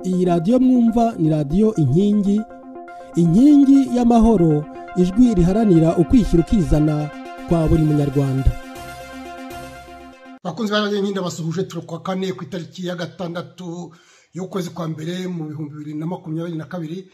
iyi radiyo mwumva ni radiyo inkingi inkingi y'amahoro ijwi riharanira ukwishyira ukizana kwa buri munyarwanda bakunze barajya nyine basuhuje turi ku wa kane ku itariki ya gatandatu y'ukwezi kwa mbere mu bihumbi bibiri na makumyabiri na kabiri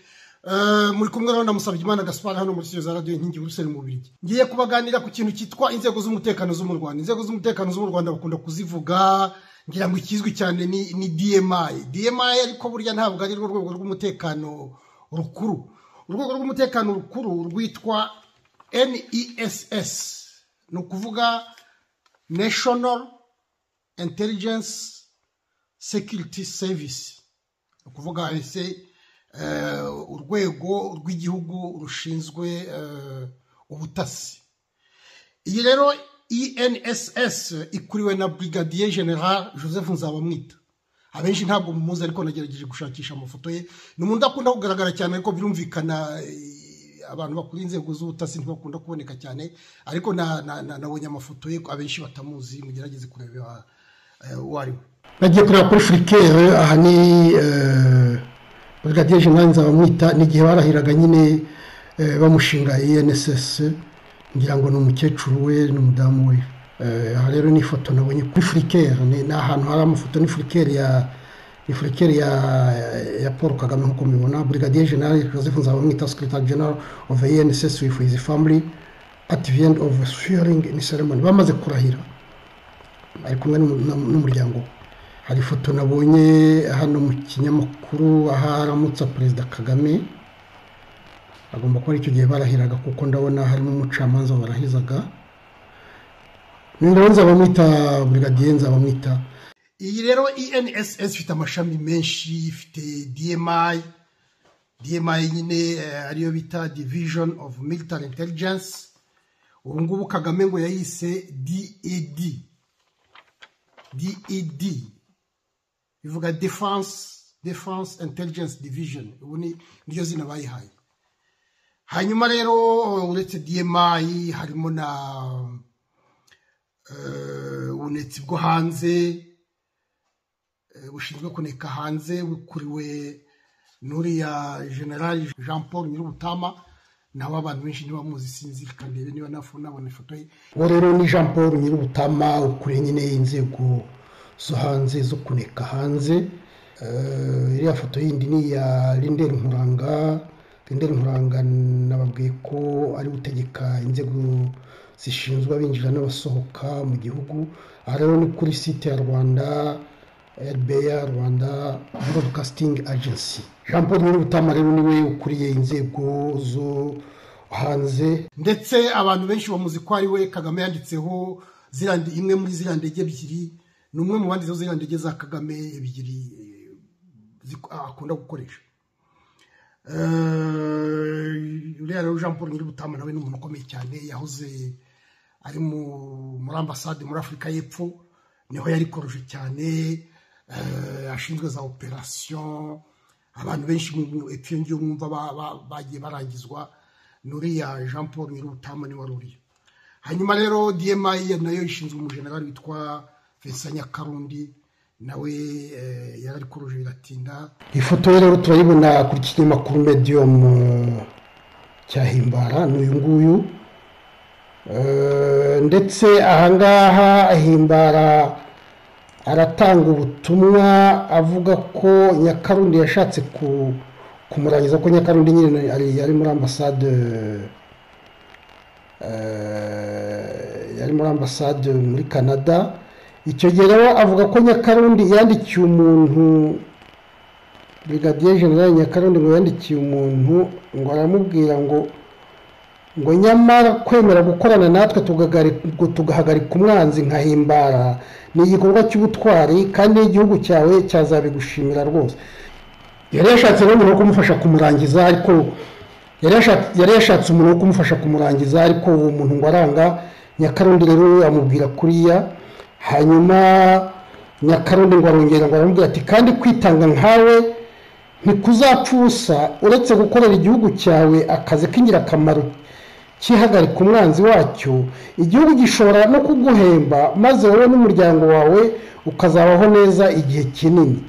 muri kumwe na musabye imana gaspar hano muri studio za radiyo inkingi buruseli mu bubirigi ngiye kubaganira ku kintu cyitwa inzego z'umutekano zo mu rwanda inzego z'umutekano zo mu rwanda bakunda kuzivuga ngira ngo ikizwi cyane ni ni dmi dmi ariko burya ntabwo ari rwo rwego rw'umutekano rukuru urwego rw'umutekano rukuru rwitwa ness ni ukuvuga national intelligence security service ni ukuvuga ese urwego rw'igihugu rushinzwe ubutasi iyi rero enss ikuriwe na brigadier general joseph nzabamwita abenshi ntabwo muzi ariko nagerageje gushakisha amafoto ye ni umuntu udakunda kugaragara cyane ariko birumvikana abantu bakora inzego z'ubutasi ntibakunda kuboneka cyane ariko nabonye amafoto ye abenshi batamuzi mugerageze kureba uwo ari we bagiye kureba kuri furikere aha ni brigadier general nzabamwita ni igihe barahiraga nyine bamushinga enss ngira ngo ni umukecuru we n'umudamu we aha rero ni ifoto nabonye kuri furikere ni ahantu hari amafoto ni furikere ya ni furikere ya ya paul kagame nk'uko mubibona brigadier general joseph nzabamwita secretary general of the enss with his family at the end of swearing in ceremony bamaze kurahira ari kumwe n'umuryango we hari ifoto nabonye hano mu kinyamakuru aho aramutsa perezida kagame agomba kuba icyo gihe barahiraga kuko ndabona harimo umucamanza barahizaga ndabona nzabamwita burigadiye nzabamwita iyi rero enss ifite amashami menshi ifite dmi dmi nyine ariyo bita division of military intelligence ubu ngubu kagame ngo yayise ded ded bivuga defense defense intelligence division ubu ni niryo zina bayihaye hanyuma rero uretse dmi harimo na ubunetsi bwo hanze bushinzwe kuneka hanze bukuriwe n'uriya general jean paul nyir'ubutama nawe abantu benshi ntibamuzi sinzi kandebe niba nabona ifoto ye uwo rero ni jean paul nyir'ubutama ukuriye nyine inzego zo hanze zo kuneka hanze iriya foto yindi ni iya rinderi nkuranga rinderi nkuranga nababwiye ko ari gutegeka inzego zishinzwe abinjira n'abasohoka mu gihugu aha rero ni kuri site ya rwanda rba rwanda broadcasting agency jean paul nyir'ubutama rero niwe ukuriye inzego zo hanze ndetse abantu benshi bamuzi ko ari we kagame yanditseho imwe muri ziriya ndege ebyiri ni umwe mu bandi ziriya ndege za kagame ebyiri akunda gukoresha uriya rero jean paul nyir'ubutama nawe ni umuntu ukomeye cyane yahoze ari muri ambasade muri afurika y'epfo niho yari koroje cyane ashinzwe za operasiyo abantu benshi epfo ngiyo mwumva bagiye barangizwa n'uriya jean paul nyir'ubutama niwe wari uriyo hanyuma rero dmi nayo ishinzwe umujenerali witwa vincent nyakarundi nawe yari ari kuruje biratinda iyi foto rero turayibona ku kinyamakuru mediyomu cya himbara ni uyu nguyu ndetse ahangaha himbara aratanga ubutumwa avuga ko nyakarundi yashatse kumurangiza ko nyakarundi nyine yari muri ambasade yari muri ambasade muri canada icyo gihe rero avuga ko nyakarundi yandikiye umuntu brigadier general nyakarundi ngo yandikiye umuntu ngo aramubwira ngo ngo nyamara kwemera gukorana natwe tugahagarika umwanzi nkahimbara ni igikorwa cy'ubutwari kandi igihugu cyawe cyazabigushimira rwose yari yashatse n'umuntu wo kumufasha kumurangiza ariko yari yashatse umuntu wo kumufasha kumurangiza ariko uwo muntu ngo aranga nyakarundi rero amubwira kuriya hanyuma nyakarundi ngo arongera ngo aramubwira ati kandi kwitanga nkawe ntikuzapfa ubusa uretse gukorera igihugu cyawe akazi k'ingirakamaro kihagarika umwanzi wacyo igihugu gishobora no kuguhemba maze wowe n'umuryango wawe ukazabaho neza igihe kinini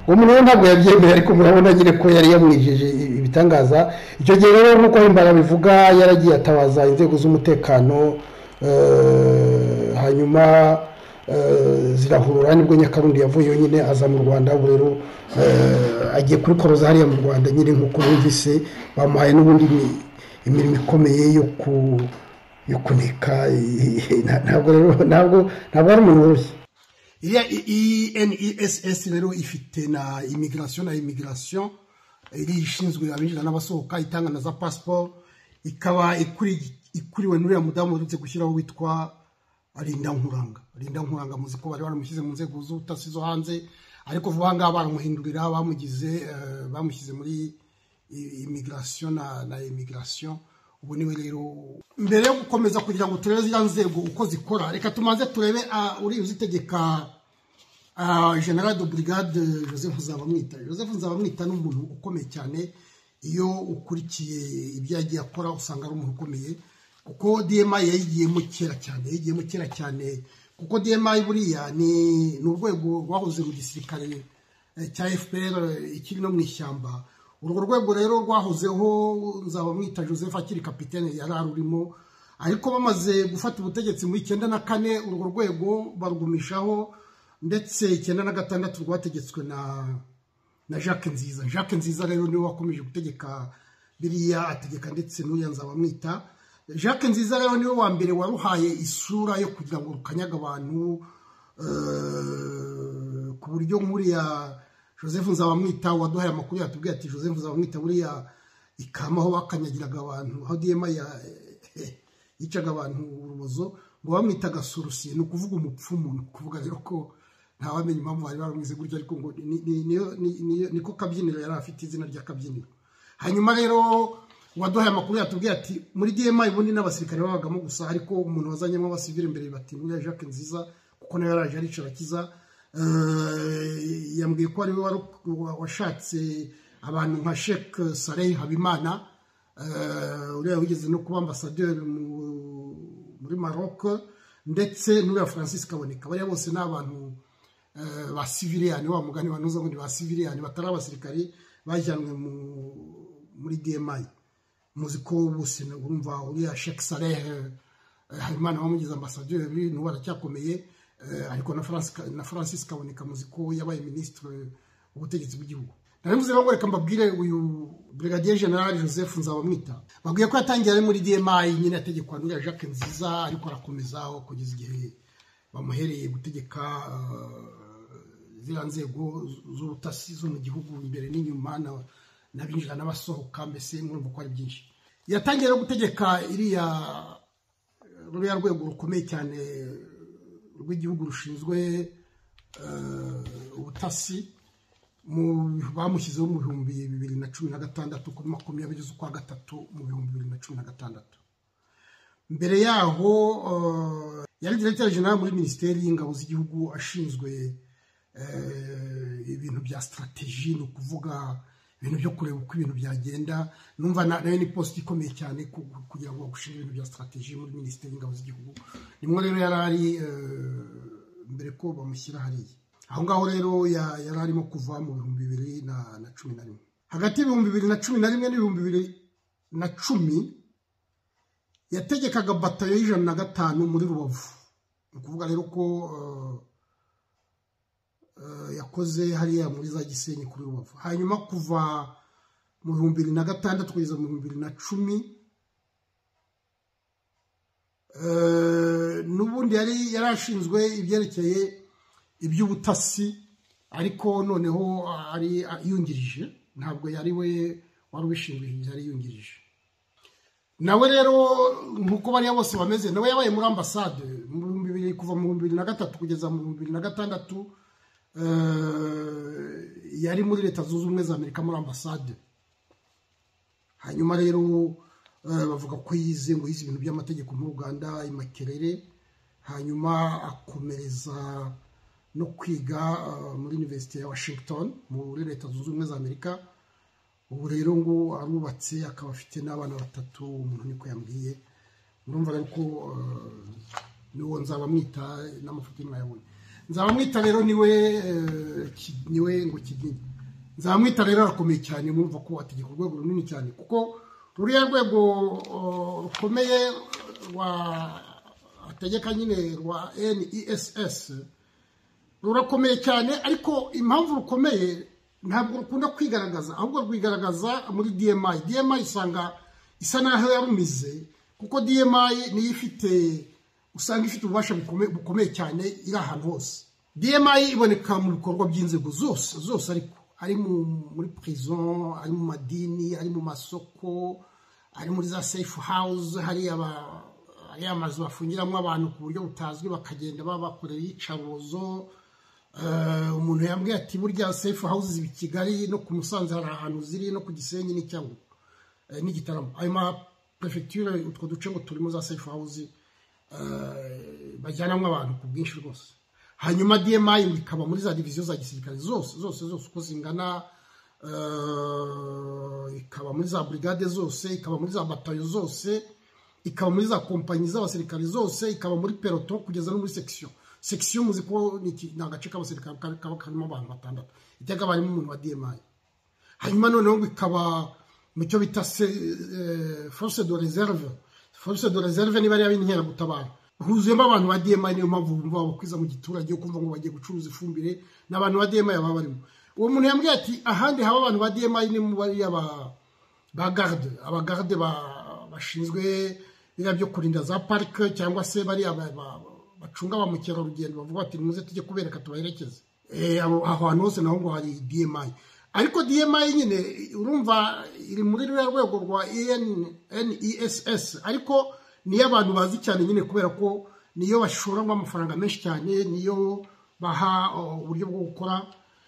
umuntu we ntabwo yabyemera ariko murabona nyine ko yari yamwijeje ibitangaza icyo gihe rero nk'uko himbara bivuga yaragiye atabaza inzego z'umutekano hanyuma zirahurura nibwo nyakarundi yavuyeho nyine aza mu rwanda ubu rero agiye kuri koroza hariya mu rwanda nyine nk'uko bumvise bamuhaye n'ubundi imirimo ikomeye yo kuneka ntabwo rero ntabwo ntabwo ari umuntu woroshye iriya eness rero ifite na imigirasiyo na imigirasiyo iriya ishinzwe abinjira n'abasohoka itanga na za pasiporo ikaba ikuriwe n'uriya mudamu uherutse gushyiraho witwa rinda nkuranga rinda nkuranga muzi ko bari baramushyize mu nzego z'ubutasi zo hanze ariko vuba aha ngaha baramuhindurira bamugize bamushyize muri imigirasiyo na imigirasiyo ubu niwe rero mbere yo gukomeza kugira ngo turebe ziriya nzego uko zikora reka tumaze turebe uriya uzitegeka general de brigade joseph nzabamwita joseph nzabamwita ni umuntu ukomeye cyane iyo ukurikiye ibyo yagiye akora usanga ari umuntu ukomeye kuko dma yayigiyemo kera cyane yayigiyemo kera cyane kuko dma buriya ni urwego rwahoze mu gisirikare cya fpr ikiri no mu ishyamba urwo rwego rero rwahozeho nzabamwita joseph akiri kapitene yari arurimo ariko bamaze gufata ubutegetsi mu icyenda na kane urwo rwego barugumishaho ndetse icyenda na gatandatu rwategetswe na na jacques nziza jacques nziza rero niwe wakomeje gutegeka biriya ategeka ndetse n'uriya nzabamwita jacques nziza rero niwe wa mbere waruhaye isura yo kugira ngo rukanyaga abantu ku buryo nk'uriya joseph nzabamwita waduhaye amakuru yatubwiye ati joseph nzabamwita buriya ikama aho bakanyagiraga abantu aho diyema yicaga abantu urubozo ngo bamwitaga sorusiye ni ukuvuga umupfumu ni ukuvuga rero ko ntawamenya impamvu bari baramwize gutyo ariko ngo niko kabyiniro yari afite izina ry'akabyiniro hanyuma rero waduhaye amakuru yatubwiye ati muri dma ubundi n'abasirikare babagamo gusa ariko umuntu wazanyemo abasivire imbere bati buriya jacques nziza kuko nawe yaraje aricara akiza yambwiye ko ari we washatse abantu nka shek sareyi habimana uriya wigeze no kuba ambasaderi muri maroc ndetse n'uriya francis kaboneka bariya bose ni abantu ba siviriyani wa mugani banoza ngo ni ba siviriyani batari abasirikari bajyanwe muri dma muzi ko bose urumva uriya sheke sarehe habimana wamugize ambasaderi n'ubu aracyakomeye ariko na francis kaboneka muzi ko yabaye minisitiri w'ubutegetsi bw'igihugu narabivuze rero reka mbabwire uyu brigadier general joseph nzabamwita babwiye ko yatangiye ari muri dma nyine ategekwa n'uriya jacques nziza ariko arakomezaho kugeza igihe bamuhereye gutegeka ziriya nzego z'ubutasi zo mu gihugu imbere n'inyuma n'abinjira n'abasohoka mbese mwumva ko ari byinshi yatangiye no gutegeka iriya ruriya rwego rukomeye cyane rw'igihugu rushinzwe ubutasi bamushyizeho mu bihumbi bibiri na cumi na gatandatu kuri makumyabiri z'ukwa gatatu mu bihumbi bibiri na cumi na gatandatu mbere yaho yari diregiteri jenera muri minisiteri y'ingabo z'igihugu ashinzwe ibintu bya sitarategi ni ukuvuga ibintu byo kureba uko ibintu byagenda numva nayo ni posita ikomeye cyane kugira ngo bagushinge ibintu bya sitarategi muri minisiteri y'ingabo z'igihugu nimwe rero yari ari mbere ko bamushyira hariya aho ngaho rero yari arimo kuva mu bihumbi bibiri na cumi na rimwe hagati y'ibihumbi bibiri na cumi na rimwe n'ibihumbi bibiri na cumi yategekaga batayo y'ijana na gatanu muri rubavu ni ukuvuga rero ko yakoze hariya muri za gisenyi kuri rubavu hanyuma kuva mu bihumbi bibiri na gatandatu kugeza mu bihumbi bibiri na cumi n'ubundi yari yarashinzwe ibyerekeye iby'ubutasi ariko noneho ari yungirije ntabwo yari we wari ubishinzwe yari yungirije nawe rero nk'uko bariya bose bameze nawe yabaye muri ambasade mu bihumbi bibiri kuva mu bihumbi bibiri na gatatu kugeza mu bihumbi bibiri na gatandatu yari muri leta zunze ubumwe za amerika muri ambasade hanyuma rero bavuga ko yize ngo yize ibintu by'amategeko muri uganda imakerere hanyuma akomereza no kwiga muri univerisite ya washington muri leta zunze ubumwe za amerika ubu rero ngo arubatse akaba afite n'abana batatu umuntu niko yambwiye urumva rero ko niwo nzaba mwita n'amafoto y'umwayabonye nzabamwita rero niwe eh, ki- niwe ngo kiginye nzabamwita rero arakomeye cyane murumva ko ategeka urwego runini cyane kuko ruriya rwego oh, rukomeye rwa ategeka nyine rwa ness rurakomeye cyane ariko impamvu rukomeye ntabwo rukunda kwigaragaza ahubwo rwigaragaza muri dmi dmi isanga isa n'aho yarumize kuko dmi niyo ifite usanga ifite ububasha bukome- bukomeye cyane iri ahantu hose dmi iboneka mu bikorwa by'inzego zose zose ariko ari mu- muri prison ari mu madini ari mu masoko ari muri za safe house hariya aba- ariya mazu bafungiramo abantu ku buryo butazwi bakagenda babakorera iyicarubozo Eh, umuntu yambwiye ati burya safe houses i kigali no ku musanze hari ahantu ziri no ku gisenyi n'icyangugu eh, n'igitaramo ayo ma prefecture utwo duce ngo turimo za safe house eh, bajyanamo abantu ku bwinshi rwose hanyuma dmi bikaba muri za diviziyo za gisirikare zose zose zose uko zingana eh, ikaba muri za brigade zose ikaba muri za batayo zose ikaba muri za kompanyi z'abasirikare zose ikaba muri peloton kugeza no muri section section muzi ko ni iki- ni agace k'abasirikare ka- kaba karimo abantu batandatu iteka barimo umuntu wa dmi hanyuma noneho bikaba mu cyo bita se- eh, force de reserve force de reserve niba ari ab'interagutabara huzuyemo abantu ba dmi niyo mpamvu bumva babakwiza mu giturage ukumva ngo bagiye gucuruza ifumbire ni abantu ba dmi baba barimo uwo muntu yambwiye ati ahandi haba abantu ba dmi ni mu bariya ba ba garde abagarde ba- bashinzwe biriya byo kurinda za parike cyangwa se bariya ba- ba- bacunga ba mukerarugendo bavuga bati nimuze tujye kubereka tubaherekeze Eh, abo- aho hantu hose naho ngo hari dmi ariko dmi nyine urumva iri muri ruriya rwego rwa ness ariko niyo abantu bazi cyane nyine kubera ko niyo bashoramo amafaranga menshi cyane niyo baha oh, uburyo bwo gukora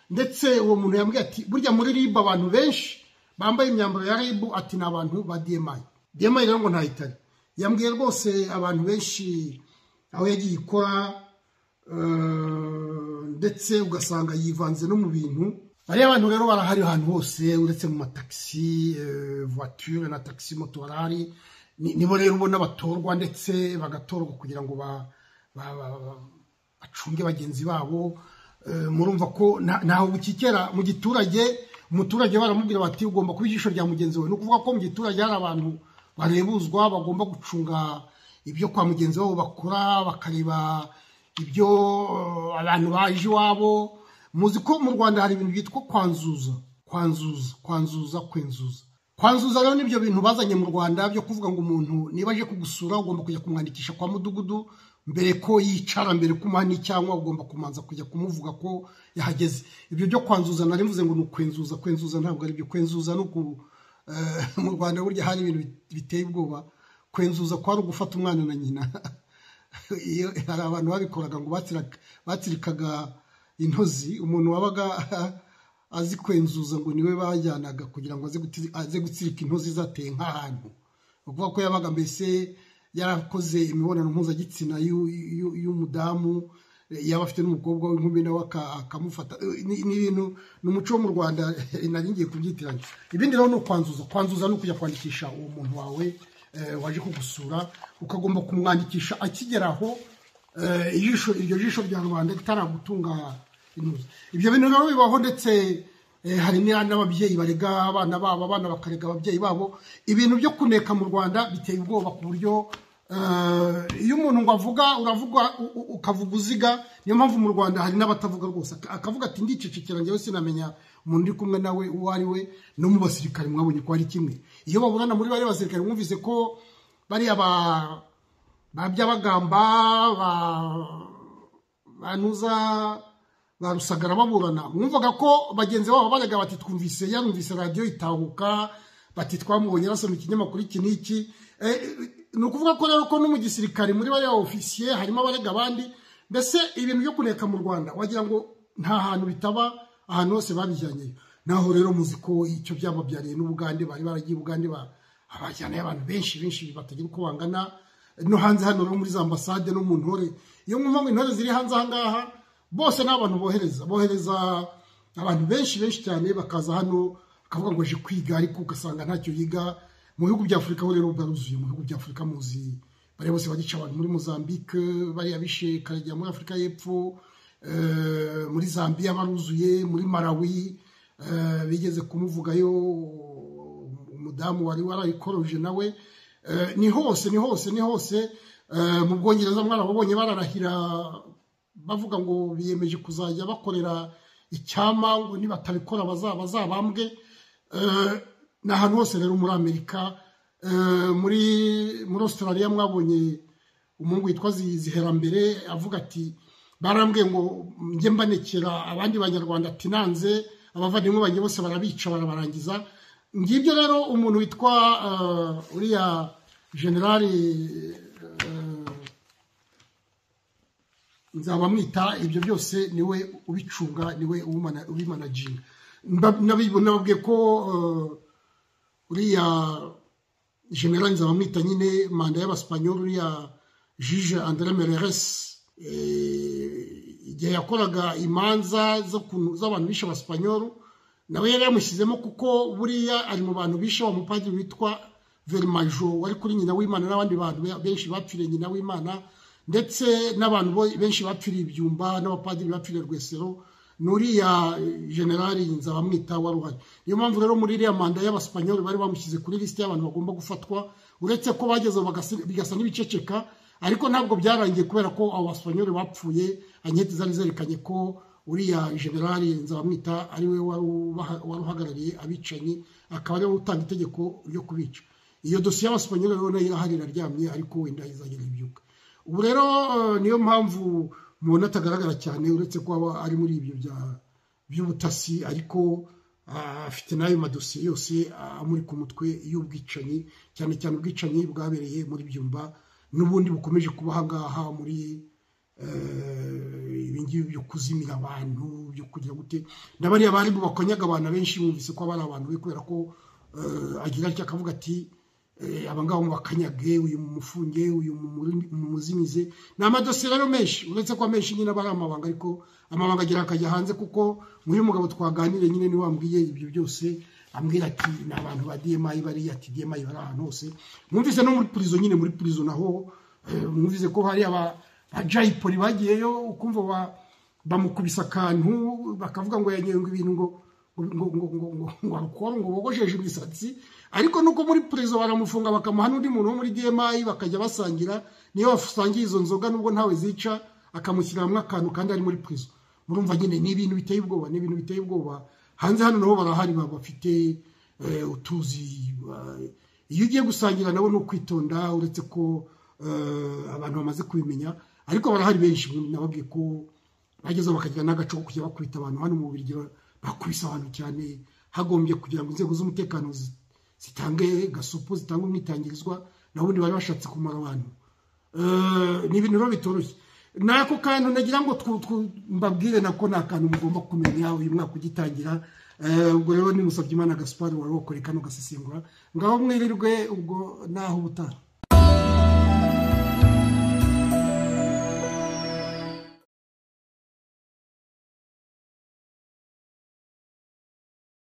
ndetse uwo muntu yambwiye ati burya muri ribu abantu benshi bambaye imyambaro ya ribu ati ni abantu ba dmi dmi rero ngo ntayitare yambwiye rwose abantu benshi aho yagiye ikora eh, ndetse ugasanga yivanze no mu bintu bariya abantu rero barahari ahantu hose uretse mu matagisi eh, voiture na tagisi moto barahari Ni- nibo rero ubona batorwa ndetse bagatorwa kugira ngo ba- ba- ba- ba- bacunge bagenzi babo Eh, murumva ko nta- ntaho bukikera mu giturage umuturage baramubwira bati ugomba kuba ijisho rya mugenzi we ni ukuvuga ko mu giturage hari abantu barebuzwa bagomba gucunga ibyo kwa mugenzi wabo bakora bakareba ibyo eh, abantu baje iwabo muzi ko mu rwanda hari ibintu byitwa kwanzuza kwanzuza kwanzuza kwenzuza kwanzuza rero nibyo bintu bazanye mu rwanda byo kuvuga ngo umuntu niba aje kugusura ugomba kujya kumwandikisha kwa mudugudu mbere ko yicara mbere ko umuha n'icyangwa ugomba kumanza kujya kumuvuga ko yahageze ibyo byo kwanzuza nari mvuze ngo ni ukwenzuza kwenzuza ntabwo ari byo kwenzuza ni uku eh, mu rwanda burya hari ibintu bit- biteye ubwoba kwenzuza kwari ugufata umwana na nyina iyo hari abantu babikoraga ngo batsiraka- batsirikaga intozi umuntu wabaga azi kwenzuza ngo niwe bajyanaga kugira ngo aze guti- aze gutsirika intozi zateye nk'ahantu ni ukuvuga ko yabaga mbese yarakoze imibonano mpuzagitsina y'u- y'u- y'umudamu eh, yaba afite n'umukobwa w'inkumi nawe aka- akamufata Eh, ni ni ibintu ni umuco wo mu rwanda nari ngiye kubyitiranya ibindi rero ni ukwanzuza kwanzuza ni ukujya kwandikisha uwo muntu wawe eh, waje kugusura ukagomba kumwandikisha akigera aho Eh, ijisho iryo jisho rya rubanda ritaragutunga intuza ibyo bintu rero bibaho ndetse eh, hari n'ira- n'ababyeyi barega abana babo abana bakarega ababyeyi babo ibintu byo kuneka mu rwanda biteye ubwoba ku buryo eh, iyo umuntu ngo avuga uravuga u- u- ukavuga uziga niyo mpamvu mu rwanda hari n'abatavuga rwose Ak- akavuga ati ndicecekera njyewe sinamenya umuntu uri kumwe nawe uwo ari we no mu basirikare mwabonye ko ari kimwe iyo baburana muri bariya basirikare mwumvise ko bariya ba ba byabagamba ba banuza ba rusagara baburana mwumvaga ko bagenzi babo bajyaga bati twumvise yarumvise radiyo itahuka bati twamubonye arasoma ikinyamakuru iki n'iki Eh, ni ukuvuga ko rero ko no mu gisirikare muri bariya ofisiye harimo abarega abandi mbese ibintu byo kuneka mu rwanda wagira ngo nta hantu bitaba ahantu hose babijyanyeyo naho rero muzi ko icyo byaba byariye n'ubugande bari baragiye ubugande ba- abajyanayo abantu benshi benshi batagira uko bangana no hanze hano rero muri za ambasade no mu ntore iyo mwumva ngo intore ziri hanze ahangaha bose ni abantu bohereza bohereza abantu benshi benshi cyane bakaza hano bakavuga ngo aje kwiga ariko ugasanga ntacyo yiga mu bihugu bya afurika ho rero baruzuye mu bihugu bya afurika muzi bariya bose bagica abantu muri mozambique bariya bishe karagera muri afurika y'epfo muri zambia baruzuye muri marawi bigeze kumuvugayo umudamu wari warayikoroje nawe ni hose ni hose ni hose mu bwongereza mwarababonye bararahira bavuga ngo biyemeje kuzajya bakorera icyama ngo nibatabikora bazabambwe ni ahantu hose rero muri amerika muri muri australia mwabonye umuhungu witwa ziherambere avuga ati barambwiye ngo njye mbanekera abandi banyarwanda ati nanze abavandimwe banjye bose barabica barabarangiza ngibyo rero umuntu witwa uriya generali nzabamwita ibyo byose niwe ubicunga niwe ubimanaginga nababwiye ko uriya generali nzabamwita nyine manda y'abasipanyoli uriya jije andere mereresi igihe yakoraga imanza z'abantu bishe abasipanyoli nawe yari yamushyizemo kuko buriya ari mu bantu bishe wa mupadiri witwa verimajo wari kuri nyina w'imana n'abandi bantu benshi bapfiriye nyina w'imana ndetse n'abantu benshi bapfiriye ibyumba n'abapadiri bapfiriye rwesero n'uriya generali nzabamwita wari uhari niyo mpamvu rero muri iriya manda y'abasipanyoli bari bamushyize kuri lisite y'abantu bagomba gufatwa uretse ko bageze bigasa n'ibiceceka ariko ntabwo byarangiye kubera ko abo basipanyoli bapfuye anketi zari zerekanye ko uriya generali nzabamwita ari we wari uhagarariye abicanyi akaba ariwe utanga itegeko ryo kubica iyo dosiye y'abasipanyoli rero nayo irahari iraryamye ariko wenda izagera ibyuka ubu rero niyo mpamvu mubona atagaragara cyane uretse ko aba ari muri ibyo by'ubutasi ariko afite n'ayo madosiye yose amuri ku mutwe y'ubwicanyi cyane cyane ubwicanyi bwabereye muri byumba n'ubundi bukomeje kuba ahangaha muri ibingibi byo kuzimira abantu byo kugira gute na bariya bari bakonyaga abantu benshi bumvise ko aba ari abantu be kubera ko agira atya akavuga ati abangaba mubakanyage uyu mumufunge uyu mumuzimize ni amadosiye rero menshi uretse ko amenshi nyine aba ari amabanga ariko amabanga agira akajya hanze kuko nk'uyu mugabo twaganire nyine niwe wambwiye ibyo byose ambwira ati ni abantu ba demayi bari ati demayi bari ahantu hose mwumvise no muri purizo nyine muri purizo naho mwumvise ko hari abajayipoli bagiyeyo ukumva bamukubise akantu bakavuga ngo yanyengwa ibintu ngo ngo bogosheje imisatsi ariko nuko muri perezida baramufunga bakamuha n'undi muntu wo muri demayi bakajya basangira niyo basangiye izo nzoga nubwo ntawe zica akamushyiramo akantu kandi ari muri perezida murumva nyine ni ibintu biteye ubwoba ni ibintu biteye ubwoba hanze hano nabo barahari bafite utuzi iyo ugiye gusangira nabo ni ukwitonda uretse ko abantu bamaze kubimenya ariko barahari benshi nababwiye ko bagezeho bakagira n'agace ko kujya bakubita abantu hano mu buryo bakubise abantu cyane hagombye kugira ngo inzego z'umutekano zitange gasopo zitange umwitangirizwa ubundi bari bashatse kumara abantu ni ibintu biba bitoroshye n'ako kantu nagira ngo mbabwire nako ni akantu mugomba kumenya uyu mwaka ugitangira ubwo rero ni musabye imana gaspari wari wakore kano gasesengura ngaho mwirirwe ubwo naho ubutaha